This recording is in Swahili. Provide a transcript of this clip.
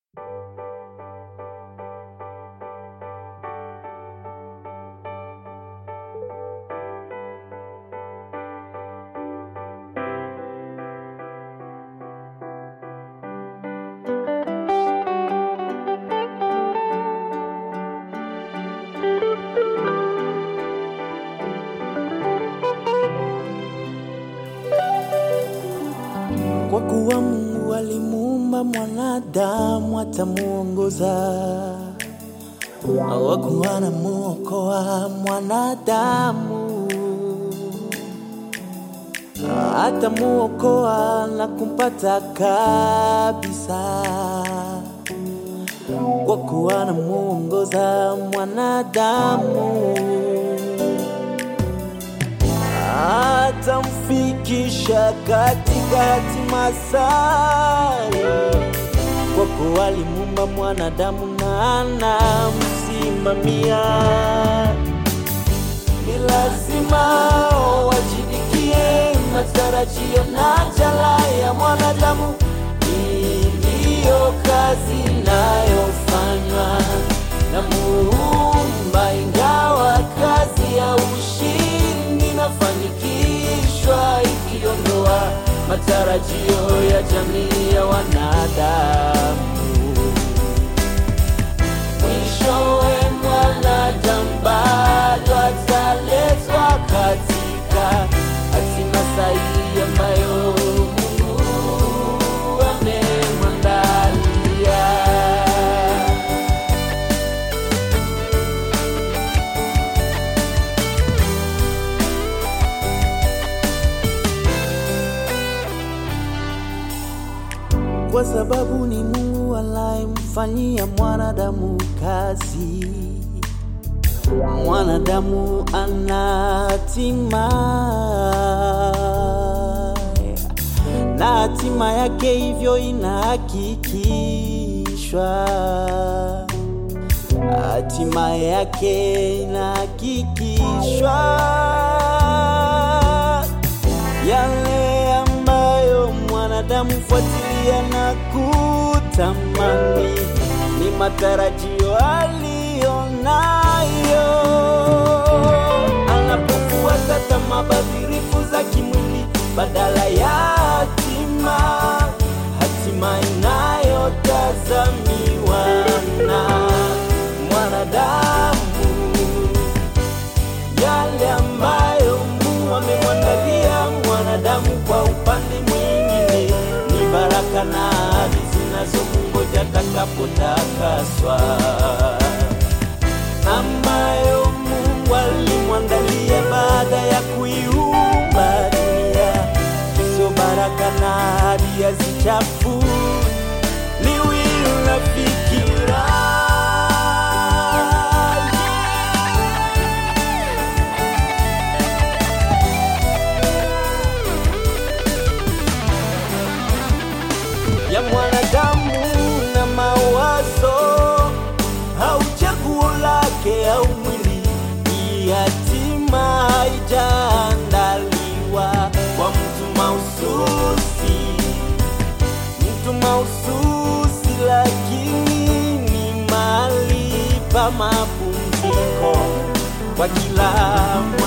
Kwa kuwa Mungu alimuumba mwanadamu atamuongoza, hawakuwa anamuokoa mwanadamu, atamuokoa na kumpata kabisa, kwa kuwa anamuongoza mwanadamu atamfikisha katika hatima sayo, kwa kuwa alimuumba mwanadamu na anamsimamia. Ni lazima wajibikie matarajio na jala ya mwanadamu. Hii ndiyo kazi inayofanywa na Muumba, ingawa kazi ya ushindi inafanikishwa ikiondoa matarajio ya jamii ya wanadamu. Mwishowe mwanadamu bado ataletwa katika hatima sahihi ambayo Mungu amemwandalia. kwa sababu ni Mungu anayemfanyia mwanadamu kazi. Mwanadamu ana hatima na hatima yake hivyo inahakikishwa, hatima yake inahakikishwa yale ambayo mwanadamu fuatilia na kutamani ni matarajio aliyo nayo anapofuata tamaa badhirifu za kimwili badala ya hatima hatima inayotazamiwa na mwanadamu yale ambayo Mungu amemwandalia mwanadamu kwa upande mwingine ni baraka na ahadi zinazomungoja atakapotakaswa, ambayo Mungu alimwandalia baada ya kuiumba dunia. Hizo baraka na ahadi hazichafu liwi la fikira ya mwanadamu na mawazo au chaguo lake au mwili, hii hatima haijaandaliwa kwa mtu mahususi, mtu mahususi, lakini ni mahali pa mapumziko kwa kila